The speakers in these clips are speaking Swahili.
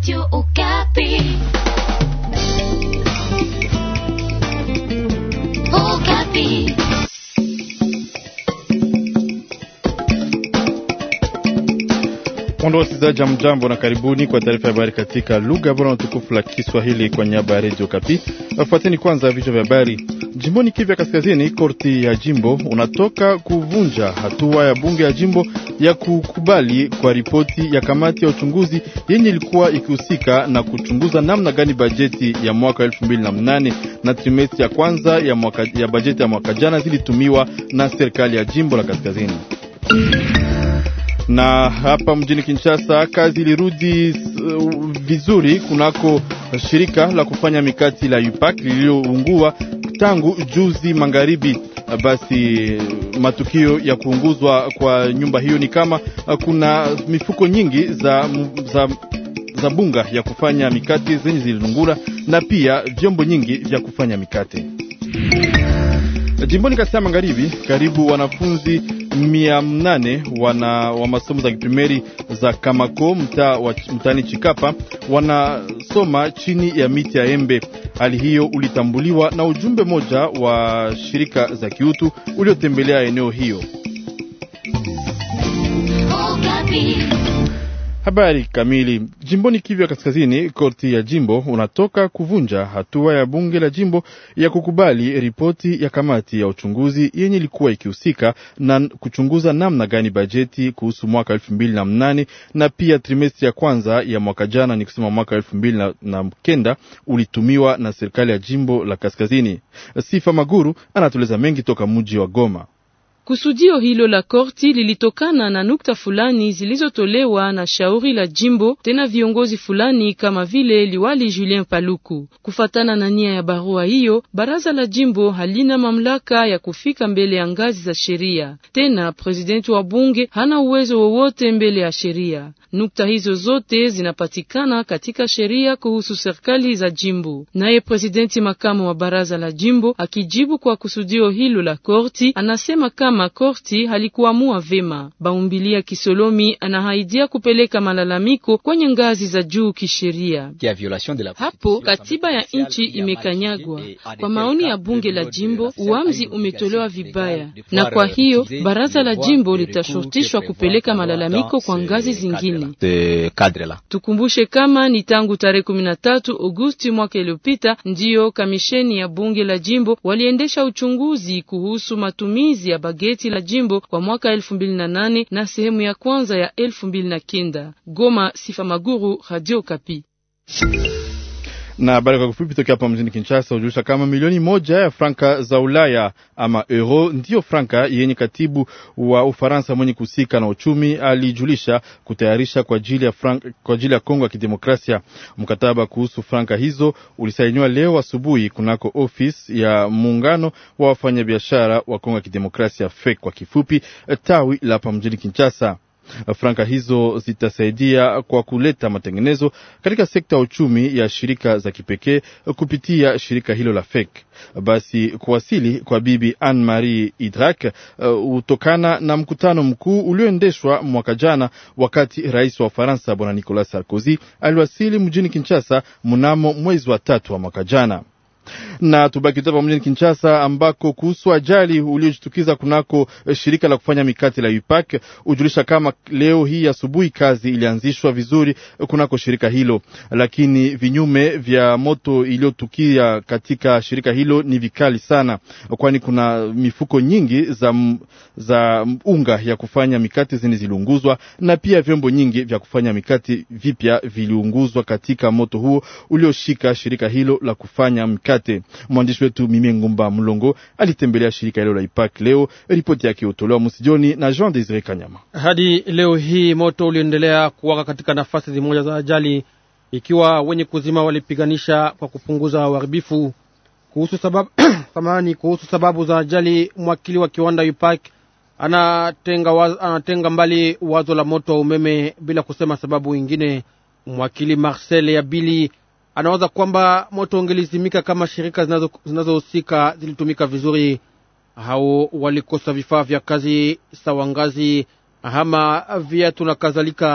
Radio Okapi. Okapi. Mpendwa wasikilizaji, mjambo na karibuni kwa taarifa ya habari katika lugha bora na tukufu la Kiswahili kwa niaba ya redio Kapi. Wafuateni kwanza vichwa vya habari. Jimboni Kivu ya Kaskazini, korti ya jimbo unatoka kuvunja hatua ya bunge ya jimbo ya kukubali kwa ripoti ya kamati ya uchunguzi yenye ilikuwa ikihusika na kuchunguza namna gani bajeti ya mwaka elfu mbili na mnane na trimesti ya kwanza ya, mwaka, ya bajeti ya mwaka jana zilitumiwa na serikali ya jimbo la Kaskazini na hapa mjini Kinshasa kazi ilirudi uh, vizuri kunako shirika la kufanya mikati la UPAC lililoungua tangu juzi magharibi. Basi matukio ya kuunguzwa kwa nyumba hiyo ni kama kuna mifuko nyingi za, za, za bunga ya kufanya mikate zenye zililungula na pia vyombo nyingi vya kufanya mikate. Jimboni Kasai Magharibi, karibu wanafunzi mia nane wana wa masomo za kiprimeri za Kamako mtaa mtaani Chikapa wanasoma chini ya miti ya embe. Hali hiyo ulitambuliwa na ujumbe moja wa shirika za kiutu uliotembelea eneo hiyo. Habari kamili. Jimboni Kivu ya Kaskazini, korti ya jimbo unatoka kuvunja hatua ya bunge la jimbo ya kukubali ripoti ya kamati ya uchunguzi yenye ilikuwa ikihusika na kuchunguza namna gani bajeti kuhusu mwaka elfu mbili na mnane na pia trimestri ya kwanza ya mwaka jana, ni kusema mwaka elfu mbili na, na kenda ulitumiwa na serikali ya jimbo la Kaskazini. Sifa Maguru anatueleza mengi toka mji wa Goma. Kusudio hilo la korti lilitokana na nukta fulani zilizotolewa na shauri la jimbo, tena viongozi fulani kama vile liwali Julien Paluku. Kufatana na nia ya barua hiyo, baraza la jimbo halina mamlaka ya kufika mbele ya ngazi za sheria, tena presidenti wa bunge hana uwezo wowote mbele ya sheria. Nukta hizo zote zinapatikana katika sheria kuhusu serikali za jimbo. Naye presidenti makamu wa baraza la jimbo akijibu kwa kusudio hilo la korti, anasema kama korti halikuamua vema. Baumbilia Kisolomi anahaidia kupeleka malalamiko kwenye ngazi za juu kisheria. Hapo katiba ya nchi imekanyagwa. Kwa maoni ya bunge la jimbo, uamuzi umetolewa vibaya, na kwa hiyo baraza la jimbo litashurutishwa kupeleka malalamiko kwa ngazi zingine. Tukumbushe kama ni tangu tarehe 13 Agosti mwaka iliyopita ndiyo kamisheni ya bunge la jimbo waliendesha uchunguzi kuhusu matumizi ya bageti la jimbo kwa mwaka elfu mbili na nane na sehemu ya kwanza ya elfu mbili na kenda. Goma, Sifa Maguru, Radio Kapi na habari kwa kufupi tokea hapa mjini Kinshasa hujulisha kama milioni moja ya franka za Ulaya ama euro ndiyo franka yenye katibu wa Ufaransa mwenye kuhusika na uchumi alijulisha kutayarisha kwa ajili ya franka, kwa ajili ya Kongo ya Kidemokrasia. Mkataba kuhusu franka hizo ulisainiwa leo asubuhi kunako ofisi ya muungano wa wafanyabiashara wa Kongo ya Kidemokrasia FEC kwa kifupi, tawi la hapa mjini Kinshasa. Franka hizo zitasaidia kwa kuleta matengenezo katika sekta ya uchumi ya shirika za kipekee kupitia shirika hilo la FEC. Basi kuwasili kwa bibi Anne Marie Idrak hutokana uh, na mkutano mkuu ulioendeshwa mwaka jana, wakati rais wa Ufaransa bwana Nicolas Sarkozy aliwasili mjini Kinshasa mnamo mwezi wa tatu wa mwaka jana na tubaki hapa mjini Kinshasa ambako kuhusu ajali uliojitukiza kunako shirika la kufanya mikate la UPAC hujulisha kama leo hii asubuhi kazi ilianzishwa vizuri kunako shirika hilo, lakini vinyume vya moto iliyotukia katika shirika hilo ni vikali sana, kwani kuna mifuko nyingi za, za unga ya kufanya mikate zenye ziliunguzwa na pia vyombo nyingi vya kufanya mikate vipya viliunguzwa katika moto huo ulioshika shirika hilo la kufanya mikate. Mwandishi wetu Mimie Ngumba Mlongo alitembelea shirika hilo la Ipak leo. Ripoti yake hutolewa msijoni na Jean Desire Kanyama. Hadi leo hii moto uliendelea kuwaka katika nafasi zimoja za ajali, ikiwa wenye kuzima walipiganisha kwa kupunguza uharibifu. Kuhusu sababu samahani, kuhusu sababu za ajali, mwakili wa kiwanda Ipak anatenga, waz, anatenga mbali wazo la moto wa umeme bila kusema sababu ingine. Mwakili Marcel Yabili anawaza kwamba moto ungelizimika kama shirika zinazohusika zilitumika vizuri. Hao walikosa vifaa vya kazi sawa ngazi, hama viatu na kadhalika.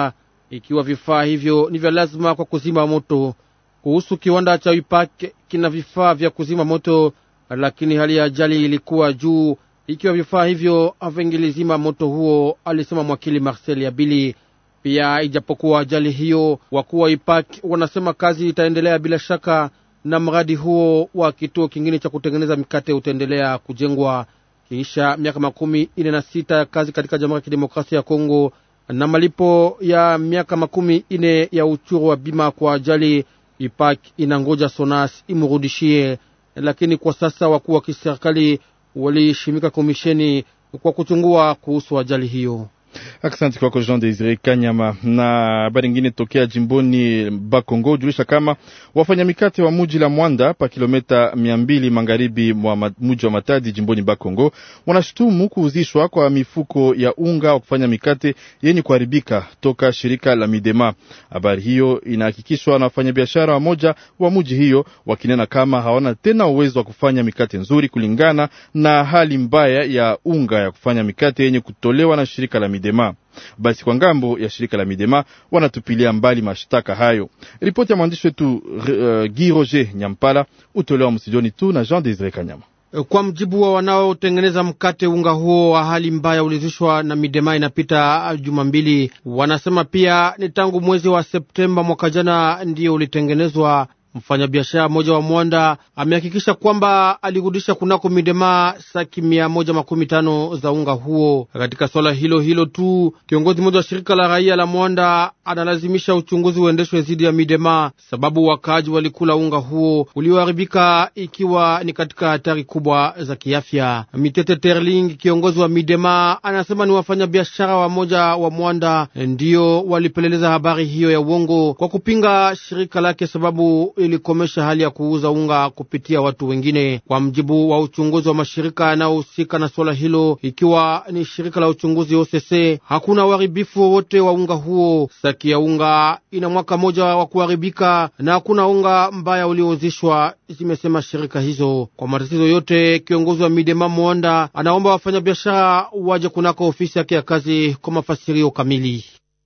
ikiwa vifaa hivyo ni vya lazima kwa kuzima moto. Kuhusu kiwanda cha Wipak, kina vifaa vya kuzima moto, lakini hali ya ajali ilikuwa juu, ikiwa vifaa hivyo havingilizima moto huo, alisema mwakili Marcel Yabili. Pia ijapokuwa ajali hiyo, wakuu wa Wipak wanasema kazi itaendelea bila shaka, na mradi huo wa kituo kingine cha kutengeneza mikate utaendelea kujengwa kisha miaka makumi ine na sita ya kazi katika Jamhuri ya Kidemokrasia ya Kongo na malipo ya miaka makumi ine ya uchuru wa bima kwa ajali. Ipak inangoja Sonas imurudishie, lakini kwa sasa wakuu wa kiserikali walishimika komisheni kwa kuchungua kuhusu ajali hiyo. Asante kwako Jean Desire Kanyama. Na habari ingine tokea jimboni Bakongo julisha kama wafanya mikate wa muji la Mwanda pa kilomita mia mbili magharibi mwa muji wa Matadi jimboni Bakongo wanashutumu kuuzishwa kwa mifuko ya unga wa kufanya mikate yenye kuharibika toka shirika la Midema. Habari hiyo inahakikishwa na wafanyabiashara wamoja wa muji hiyo wakinena kama hawana tena uwezo wa kufanya mikate nzuri kulingana na hali mbaya ya unga ya kufanya mikate yenye kutolewa na shirika la Midema. Basi kwa ngambo ya shirika la Midema wanatupilia mbali mashtaka hayo. Ripoti ya mwandishi wetu uh, Guy Roger Nyampala utolewa msijoni tu na Jean Desire Kanyama. Kwa mjibu wa wanaotengeneza mkate, unga huo wa hali mbaya ulizishwa na Midema inapita juma mbili. Wanasema pia ni tangu mwezi wa Septemba mwaka jana ndiyo ulitengenezwa. Mfanyabiashara mmoja wa Mwanda amehakikisha kwamba alirudisha kunako Midema saki mia moja makumi tano za unga huo. Katika swala hilo hilo tu, kiongozi mmoja wa shirika la raia la Mwanda analazimisha uchunguzi uendeshwe dhidi ya Midema sababu wakaaji walikula unga huo ulioharibika, ikiwa ni katika hatari kubwa za kiafya. Mitete Terling, kiongozi wa Midema, anasema ni wafanyabiashara wamoja wa Mwanda ndiyo walipeleleza habari hiyo ya uongo kwa kupinga shirika lake sababu ilikomesha hali ya kuuza unga kupitia watu wengine. Kwa mjibu wa uchunguzi wa mashirika yanayohusika na swala hilo, ikiwa ni shirika la uchunguzi OCC, hakuna uharibifu wowote wa unga huo. Saki ya unga ina mwaka moja wa kuharibika na hakuna unga mbaya uliouzishwa, zimesema shirika hizo. Kwa matatizo yote, kiongozi wa Midema Mwanda anaomba wafanyabiashara waje kunako ofisi yake ya kazi kwa mafasirio kamili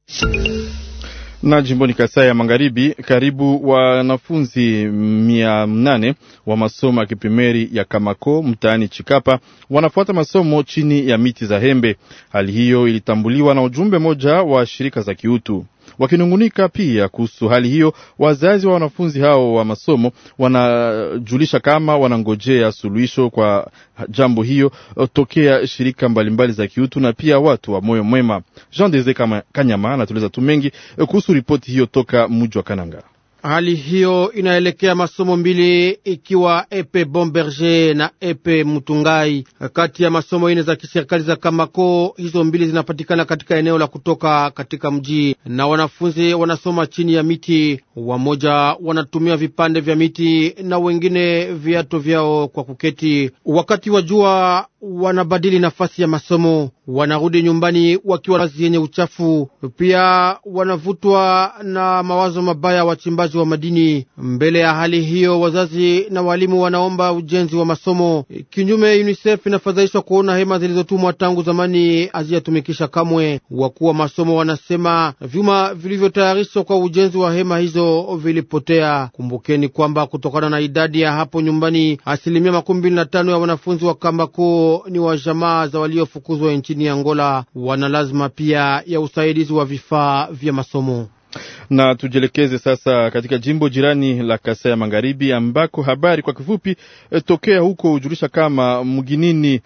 na jimboni Kasai ya Magharibi, karibu wanafunzi mia nane wa masomo ya kiprimeri ya Kamako mtaani Chikapa wanafuata masomo chini ya miti za hembe. Hali hiyo ilitambuliwa na ujumbe moja wa shirika za kiutu wakinungunika pia kuhusu hali hiyo. Wazazi wa wanafunzi hao wa masomo wanajulisha kama wanangojea suluhisho kwa jambo hiyo tokea shirika mbalimbali mbali za kiutu na pia watu wa moyo mwema. Jean Deze Kanyama anatueleza tu mengi kuhusu ripoti hiyo toka mji wa Kananga. Hali hiyo inaelekea masomo mbili ikiwa epe Bomberger na epe Mutungai. Kati ya masomo ine za kiserikali za Kamako, hizo mbili zinapatikana katika eneo la kutoka katika mji, na wanafunzi wanasoma chini ya miti. Wamoja wanatumia vipande vya miti na wengine viato vyao kwa kuketi. Wakati wa jua wanabadili nafasi ya masomo, wanarudi nyumbani wakiwa kazi yenye uchafu. Pia wanavutwa na mawazo mabaya wachimbaji wa madini. Mbele ya hali hiyo, wazazi na walimu wanaomba ujenzi wa masomo. Kinyume, UNICEF inafadhaishwa kuona hema zilizotumwa tangu zamani hazijatumikisha kamwe. Wakuu wa masomo wanasema vyuma vilivyotayarishwa kwa ujenzi wa hema hizo vilipotea. Kumbukeni kwamba kutokana na idadi ya hapo nyumbani, asilimia makumi mbili na tano ya wanafunzi wa Kambako ni wa jamaa za waliofukuzwa nchini Angola. Wana lazima pia ya usaidizi wa vifaa vya masomo na tujielekeze sasa katika jimbo jirani la Kasai ya Magharibi ambako habari kwa kifupi e, tokea huko hujulisha kama mginini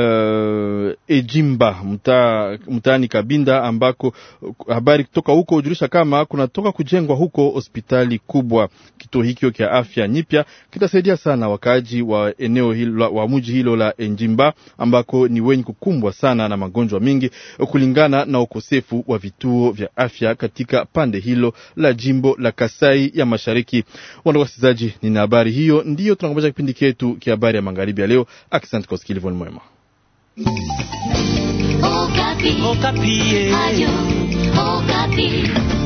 uh, Ejimba mtaani mta Kabinda ambako habari kutoka huko hujulisha kama kunatoka kujengwa huko hospitali kubwa. Kituo hikyo cha afya nyipya kitasaidia sana wakaaji wa eneo hilo, wa mji hilo la Ejimba ambako ni wenye kukumbwa sana na magonjwa mingi kulingana na ukosefu wa vituo vya afya katika pande hilo la jimbo la Kasai ya Mashariki. Wana wasikilizaji, nina habari hiyo ndiyo tunakomesha kipindi chetu kia habari ya magharibi ya leo. Asante kwa usikilivu mwema. Okapi. Okapi. Ayo, Okapi.